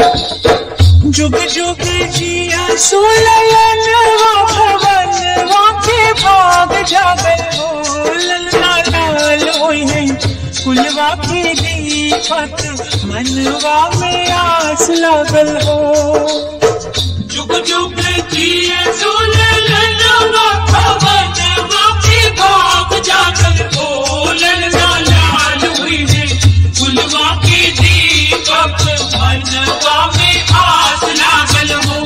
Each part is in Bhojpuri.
जुग जुग जिया सुलयनवा भवनवा के भाग जागल हो ललना लाल होई है कुलवा के दीपक मनवा में आस लागल हो जुग जुग जिए सुललनवा भवनवा के भाग जागल हो ललना लाल हुई है फुलवा के दीपक मनवा में आस लागल हो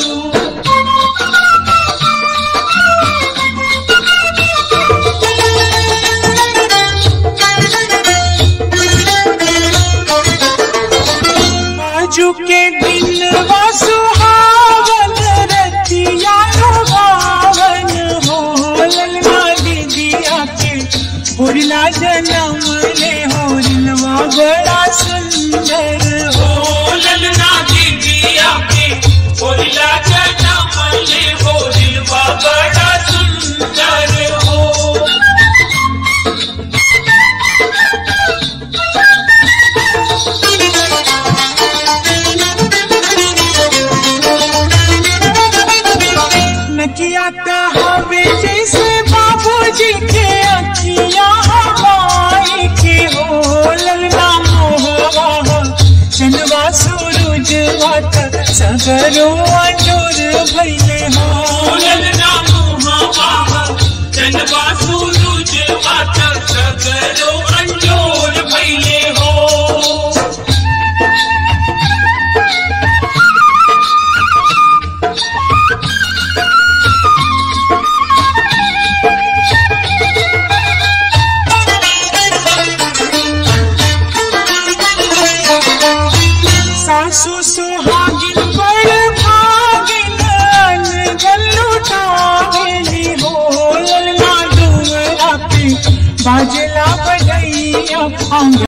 आजू के दिन वा सुहावन रतिया भावन हो ललना दीदिया के होरिला जन्म ले होरिलवा बड़ा सुंदर हो ओ ललना दीदिया के होरिला जनम ले होरिलवा बड़ा सुंदर हो नकिया हवे जैसे बाबूजी के अखिया हवाई के हो ललना मोहवा चनवा सूरज वात सगरो अंजोर भैले हो ललना मुहावा जनवा सूरज वात सगरो अंजोर भइले हो सासु सुहागिन पर भागिन अनगल लुटावेली हो ललना डुमरा पे बाजला बजैया